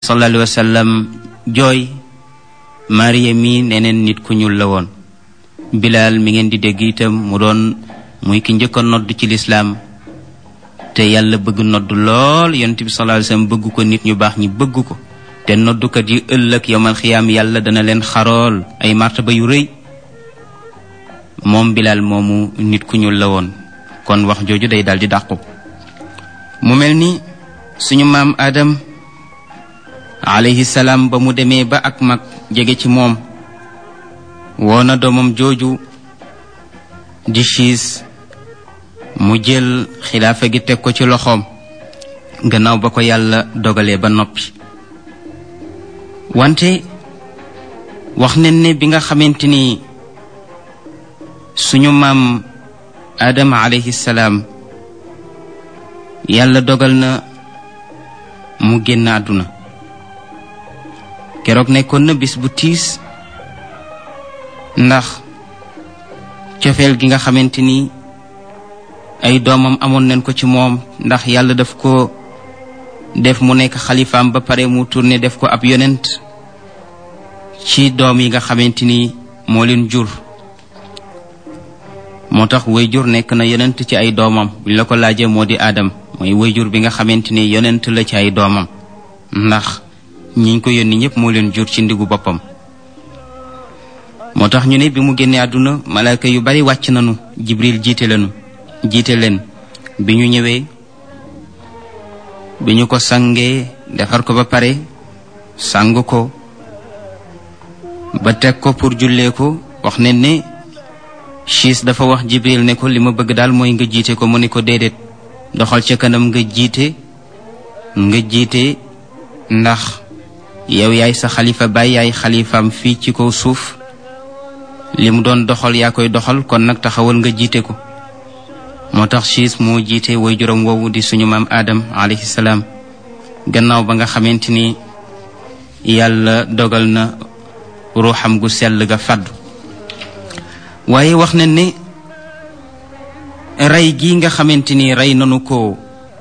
sallallahu alayhi wa sallam jooy Maria mi neneen nit ku ñuul la woon Bilaal mi ngeen di dégg itam mu doon muy ki njëkk a nodd ci lislaam te yàlla bëgg nodd lool yonent bi sallallahu alayhi wa sallam bëgg ko nit ñu baax ñi bëgg ko te noddukat yi ëllëg yowmal xiyaam yàlla dana leen xarool ay martaba yu rëy moom Bilaal moomu nit ku ñuul la woon kon wax jooju day daal di dàqu mu mel ni suñu maam Adam alayhi salaam ba mu demee ba ak mag jege ci moom woona doomam jooju di siis mu jël xilaafa gi teg ko ci loxoom gannaaw ba ko yàlla dogalee ba noppi wante wax nañ ne bi nga xamante ni suñu maam Adama alayhi salaam yàlla dogal na mu génn àdduna keroog nekkoon na bis bu tiis ndax cofeel gi nga xamante ni ay doomam amoon nañ ko ci moom ndax yàlla daf ko def mu nekk xalifaam ba pare mu tourné def ko ab yonent ci doom yi nga xamante ni moo leen jur moo tax wayjur nekk na yonent ci ay doomam buñ la ko laajee moo di aadam mooy wayjur bi nga xamante ni yonent la ci ay doomam ndax ñiñ ko yónni ñëpp moo leen jur ci ndigu boppam moo tax ñu ne bi mu génnee àdduna malaaka yu bari wàcc nañu jibril jiite leenu jiite leen bi ñu ñëwee bi ñu ko sangee defar ko ba pare sang ko ba teg ko pour jullee ko wax ne ne siis dafa wax jibril ne ko li ma bëgg daal mooy nga jiite ko mu ne ko déedéet doxal ca kanam nga jiite nga jiite ndax yow yaay sa xalifa baay yaay xalifaam fii ci kaw suuf li mu doon doxal yaa koy doxal kon nag taxawal nga jiite ko moo tax siis moo jiite way juróom woowu di suñu maam Adam alayhi salaam gannaaw ba nga xamante ni yàlla dogal na ruuxam gu sell ga fàddu waaye wax nañ ne rey gi nga xamante ni rey nanu ko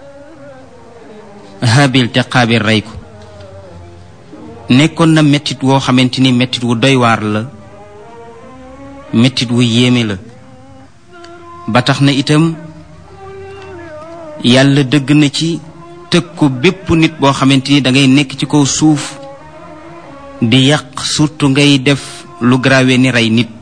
Habil te Qaabil rey ko nekkoon na mettit woo xamante ni mettit wu doy waar la mettit wu yéeme la ba tax na itam yàlla dëgg na ci tëkku bépp nit boo xamante ni da ngay nekk ci kaw suuf di yàq surtout ngay def lu grave ni rey nit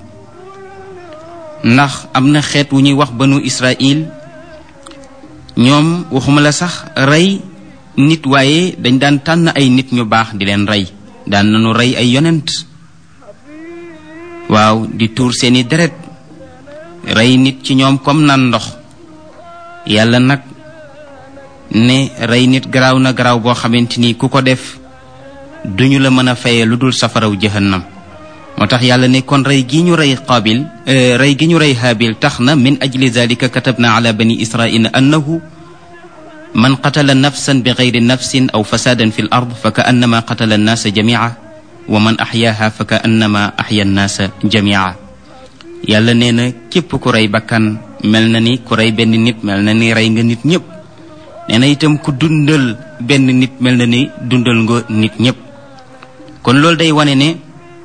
ndax am na xeet wu ñuy wax banu Israël ñoom waxuma la sax rey nit waaye dañ daan tànn ay nit ñu baax di leen rey daan nañu rey ay yonent waaw di tuur seeni deret rey nit ci ñoom comme nan ndox yàlla nag ne rey nit garaaw na garaaw boo xamante ni ku ko def duñu la mën a fayee lu dul safaraw jahannam moo tax yàlla ne kon rey gi ñu rey qaabil rey gi ñu rey haabil tax na min ajli zalika katabna ala bani israila annahu man qatala nafsan bi gayri nafsin aw fasadan fi l ard fa ka annama qatala annaasa jamia wa man axyaaha fa ka annama axya annaasa jamia yàlla nee na képp ku rey bakkan mel na ni ku rey benn nit mel na ni rey nga nit ñëpp nee na itam ku dundal benn nit mel na ni dundal nga nit ñëpp kon loolu day wane ne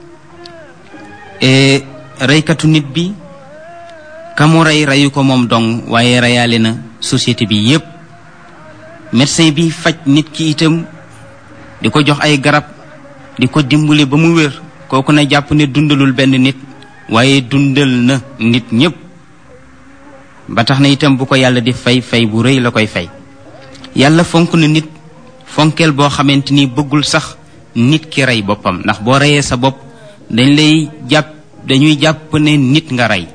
reykatu nit bi ka mu rey reyu ko moom dong waaye reyaale na société bi yépp médecin bi faj nit ki itam di ko jox ay garab di ko dimbali ba mu wér kooku na jàpp ne dundalul benn nit waaye dundal na nit ñépp ba tax na itam bu ko yàlla di fay fay bu rëy la koy fay yàlla fonk na nit fonkeel boo xamante ni bëggul sax nit ki rey boppam ndax boo reyee sa bopp dañ lay jàpp dañuy jàpp ne nit nga rey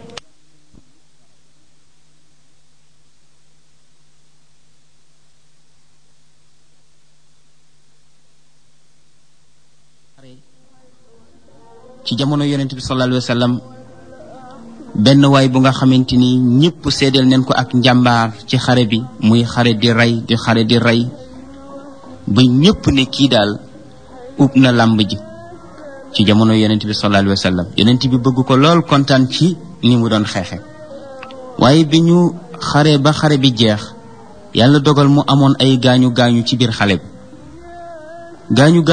ci jamono yonent bi sallallahu alayhi wa sallam benn waay bu nga xamante ni ñëpp seedeel neen ko ak njàmbaar ci xare bi muy xare di rey di xare di rey ba ñëpp ne kii daal ub na làmb ji ci jamono yonent bi sallallahu alayhi wa sallam yonent bi bëgg ko lool kontaan ci ni mu doon xeexe waaye bi ñu xare ba xare bi jeex yàlla dogal mu amoon ay gaañu gaañu ci biir xale bi gaañu